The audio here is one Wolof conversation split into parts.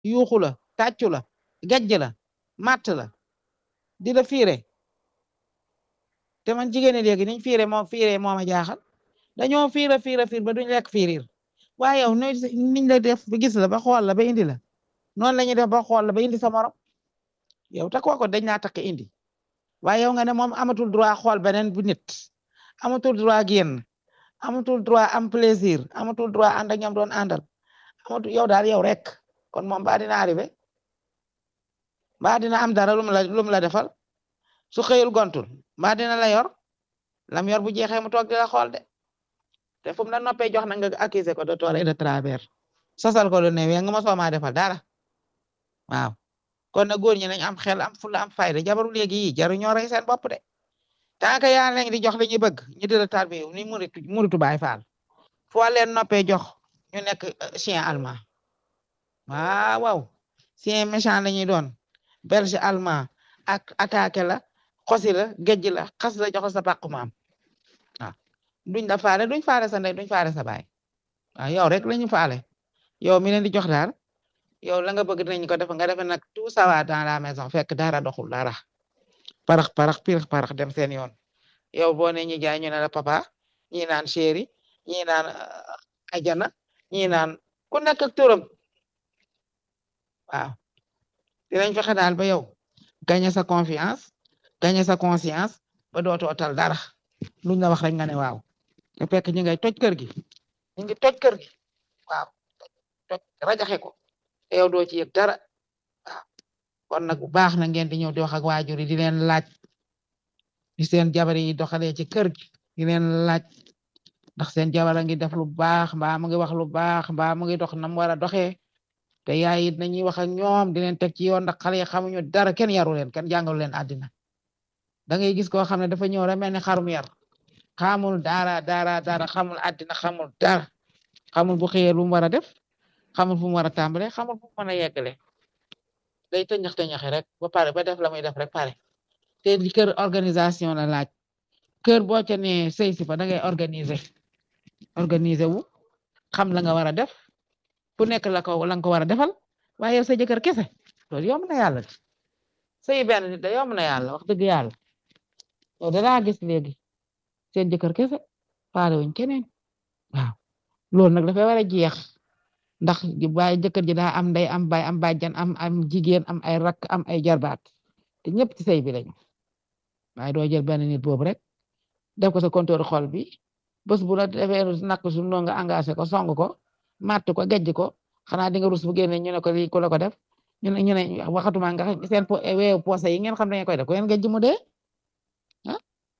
yuuxu la tàccu la gajj la matt la di la fiire te man jigéen ñi léegi niñ fiire moom fiire moo ma jaaxal dañoo fiira fiira fiir ba duñ lekk fiiriir waaye yow niñ la def ba gis la ba xool la ba indi la noonu la ñuy def ba xool la ba indi sa morom yow ta kooko dañ naa takk indi waaye yow nga ne moom amatul droit xool beneen bu nit amatul droit génn amatul droit am plaisir amatul droit ànd ak ñoom doon àndal amatul yow daal yow rek kon moom ba dina arrivé ba dina am dara lum la lum la defal su xëyul gontul ba dina la yor lam yor bu jeexee mu toog di la xool de te fu mu la noppee jox na nga accuser ko de tort et de travers sosal ko lu ne wee nga ma soo maa defal dara waaw kon na góor ñi nañ am xel am fulla am fayda jabaru léegi yi jaru ñoo rey seen bopp de tant que yaa leen di jox li ñu bëgg ñu di la tarbi ni muritu muritu baay faal foo leen noppee jox ñu nekk chien allemand waaw waaw chien méchant la ñuy doon belge allemand ak attaqué la xosi la géej la xas la jox sa pàqu maam waaw duñ la faale duñ faale sa ndey duñ faale sa baay waaw yow rek lañu faale yow mi leen di jox daal yow la nga bëgg dinañ ko def nga defe nag tout ça va dans la maison fekk dara doxul dara parax parax pirax parax dem seen yoon yow boo ne ñi jaay ñu ne la papa ñi naan chéri ñi naan ajana ñi naan ku nekk ak turam waaw dinañ fexe daal ba yow gagné sa confiance gagné sa conscience ba dootoo tal dara luñ la wax rek nga ne waaw te fekk ñi ngay toj kër gi ñu ngi toj kër gi waaw toj rajaxe ko te yow doo ci yëg dara waaw kon nag bu baax na ngeen di ñëw di wax ak waajur yi di leen laaj di seen jabar yi doxalee ci kër gi di leen laaj ndax seen jabar a ngi def lu baax mbaa mu ngi wax lu baax mbaa mu ngi dox nam war a doxee te yaay it nañuy wax ak ñoom di leen teg ci yoon ndax xale yi xamuñu dara kenn yaru leen kenn jàngalu leen àddina da ngay gis koo xam ne dafa ñëw rek mel ni xarum yar xamul dara dara dara xamul àddina xamul dara xamul bu xëyee lu mu war a def xamul fu mu war a tàmbale xamul fu mu mën a yeggale day tëñax tëñaxe rek ba pare ba def la muy def rek pare te li kër organisation la laaj kër boo ca ne sëy si fa da ngay organiser organiser wu xam la nga war a def fu nekk la ko la nga ko war a defal waaye yow sa jëkkër kese loolu yomb na yàlla sëy benn nit da yomb na yàlla wax dëgg yàlla yow danaa gis léegi seen jëkkër kese faale wuñ keneen waaw loolu nag dafay war a jeex ndax baay jëkkër ji daa am ndey am baay am bàjjan am am jigéen am ay rakk am ay jarbaat te ñëpp ci sëy bi lañu waaye doo jël benn nit boobu rek def ko sa compteur xol bi bés bu la defee nak su noo nga engagé ko song ko matt ko gejj ko xanaa di nga rus bu génne ñu ne ko lii ku la ko def ñu ne ñu ne waxatuma nga seen weewu poosé yi ngeen xam ne koy def ko ngeen gejj mu dee ah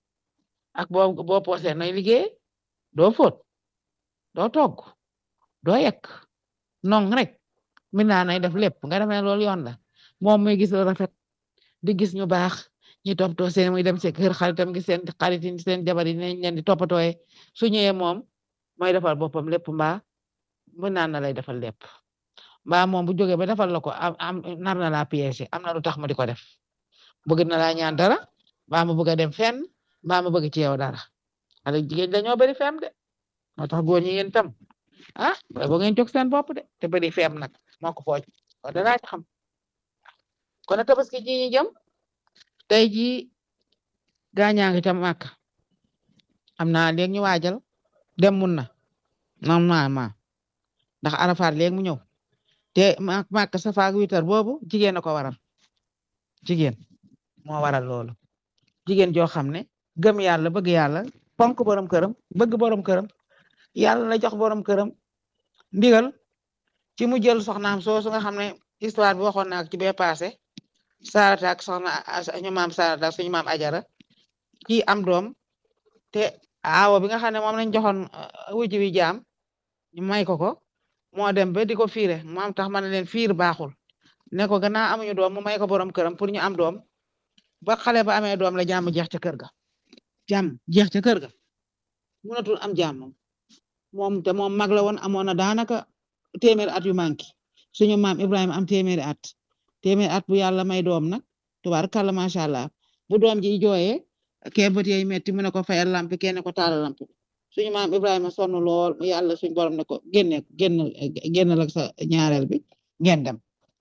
ak boo boo poosé nooy liggéey doo fóot doo togg doo yekk non rek mi naa nay def lépp nga defee loolu yoon la moom muy gis lu rafet di gis ñu baax ñi toppatoo seen muy dem ci kër xaritam gi seen xarit yi seen jabar yi nañ leen di toppatooye su ñëwee moom mooy defal boppam lépp mbaa mu naan na lay defal lépp mbaa moom bu jógee ba defal la ko am am nar na laa piégé am na lu tax mu di ko def bëgg na laa ñaan dara mbaa mu bëgg a dem fenn mbaa mu bëgg ci yow dara xale jigéen dañoo bari fem de moo tax góor ñi yéen tam ah bo ngeen jóg seen bopp de te bari fem nag moo ko fooj o danaa ci xam kon a tabaski ji ñi jëm tey jii gaañaa ngi ca màkk am naa léegi ñu waajal dem mun na normalement ndax arafaat léegi mu ñëw te màkk safaak witar boobu jigéen a ko waral jigéen moo waral loolu jigéen joo xam ne gëm yàlla bëgg yàlla fonk borom këram bëgg borom këram yàlla la jox borom këram ndigal ci mu jël soxnaam soosu nga xam ne histoire bi waxoon naa ci bee passé Sarata ak soxna ñu maam Sarata suñu maam Ajara kii am doom te aawo bi nga xam ne moom lañ joxoon wujj wi jaam ñu may ko ko moo dem ba di ko fiire moom tax ma ne leen fiir baaxul ne ko gannaaw amuñu doom mu may ko borom këram pour ñu am doom ba xale ba amee doom la jàmm jeex ca kër ga jàmm jeex ca kër ga mënatul am jàmm moom te moom mag la woon amoon na daanaka téeméeri at yu manqué suñu maam Ibrahima am téeméeri at téeméeri at bu yàlla may doom nag tubaarkàlla macha allah bu doom ji jooyee kee bët yey metti mu ne ko fayal lampi kenn ko taal lampi suñu maam Ibrahima sonn lool yàlla suñu borom ne ko génne génn génn la sa ñaareel bi ngeen dem